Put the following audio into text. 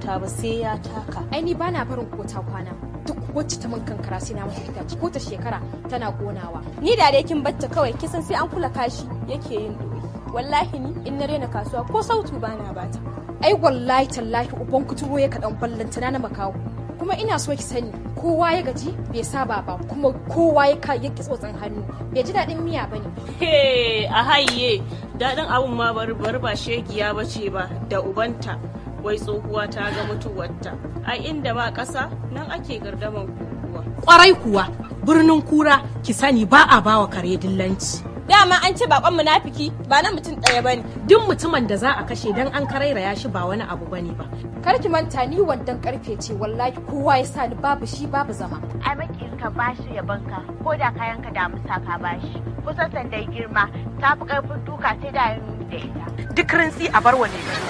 kyauta ba sai ya taka ai ni bana barin kota kwana duk wacce ta min kankara sai na mata itace ko ta shekara tana konawa ni da dai kin batta kawai kisan sai an kula kashi yake yin doyi wallahi ni in na rena kasuwa ko sautu bana bata ai wallahi tallahi uban kuturo ya kaɗan ballantana na makawo kuma ina so ki sani kowa ya gaji bai saba ba kuma kowa ya ka yake tsotsin hannu bai ji daɗin miya bane he a haye daɗin abun ma bari bari ba shegiya ba ce ba da ubanta wai tsohuwa ta ga mutuwarta ai inda ba ƙasa nan ake gardaman kukuwa kwarai kuwa birnin kura ki sani ba a bawa kare dillanci dama an ce bakon munafiki ba na mutum ɗaya bane duk mutumin da za a kashe dan an karairaya shi ba wani abu bane ba kar ki manta ni wandan karfe ce wallahi kowa ya sa ni babu shi babu zama ai makin ka bashi ya banka ko da kayan ka da musa ka bashi kusan sandai girma ta fi karfin duka sai da yin da ita duk rintsi a bar wane gado